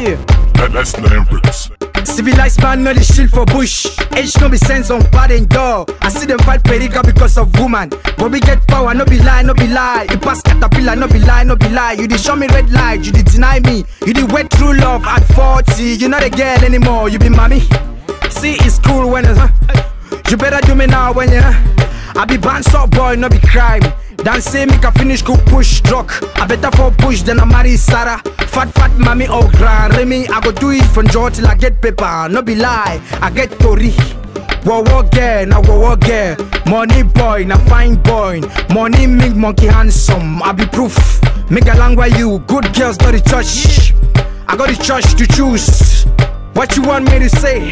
Yeah. That, that's Lamberts. Civilized man, no the shield for bush. Age no be sense on pad and door. I see them fight perica because of woman. But we get power, no be lie, no be lie. You pass caterpillar, no be lie, no be lie. You did show me red light, you did deny me. You did wait true love at 40. You're not a girl anymore, you be mommy. See, it's cool when it's, huh? You better do me now when you, huh? I be band up boy, no be crime. Dance say make a finish go push truck. I better for push than I marry Sarah. Fat fat mommy or grand Remy. I go do it from jaw till I get paper. No be lie, I get tori. Wo wo girl, na wo wo girl. Money boy, na fine boy. Money make monkey handsome. I be proof. Make a long way you. Good girls got the church. I got the church to choose. What you want me to say?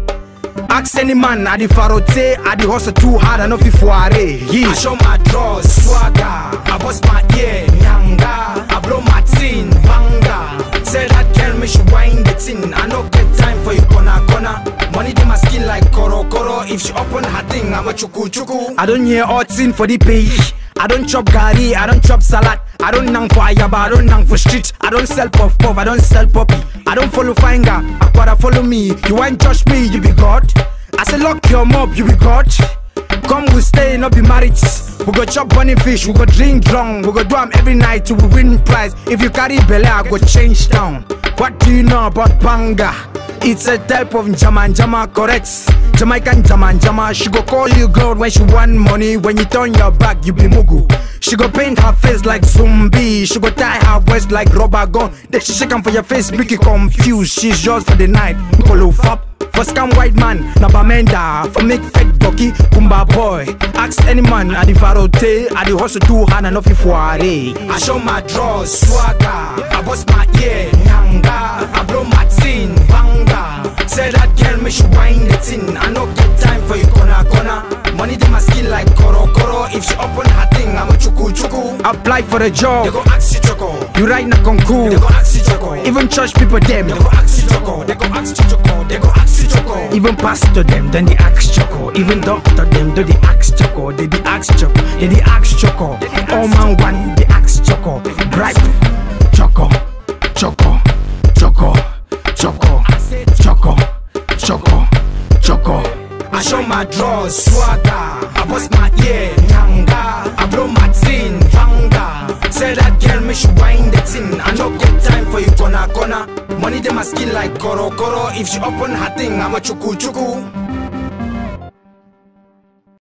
Ask any man, I the farote, I the hustle too hard, I know fi foire. Yeah. I show my draws, swagger, I bust my ear, nyanga, I blow my tin, banga. Tell that girl me she wind the tin, I no get time for you corner corner. Money in my skin like koro koro, if she open her thing, I'm a chuku chuku. I don't hear all tin for the pay. I don't chop gari, I don't chop salad. I don't nang for ayaba, I don't nang for street. I don't sell puff puff, I don't sell poppy. I don't follow finger, Aquara follow me. You want judge me, you be God. I say lock your mouth, you be God. Come we stay, not be married. We go chop bunny fish, we go drink drunk, we go do 'em every night till we win prize. If you carry belly, I go change town. What do you know about banga? It's a type of jama jama, correct? Jamaican jama jama. She go call you gold when she want money. When you turn your back, you be mugu. She go paint her face like zombie. She go tie her waist like rubber gun. Then she shake 'em for your face, make you confused. She's yours for the night. Follow fap. For scam white man, na bamenda For make fake ducky, kumba boy Ask any man, I the farote I the hustle too hard and nothing for I show my draws, swagger I bust my ear, nyanga I blow my tin, banga Tell that girl me she wind the tin I no get time for you corner corner Money in my skin like koro koro If she open her thing, I'm a chuku chuku Apply for a job, they go ask you choco You write na concours, they go ask you choco Even church people them, they go ask you choco They go ask you choco, they go ask you choco Even pastor them, then they ask choco Even doctor them, then they ask choco They the ask choco, they the ask choco All man one, they ask choco Bribe, choco, choco, choco, choco, choco, choco, choco I show my draws, swagger I bust my ear, nyanga I blow my tin, banga Tell that girl me she wind the tin I no get time for you corner corner Money in my skin like koro koro If she open her thing, I'm a chuku chuku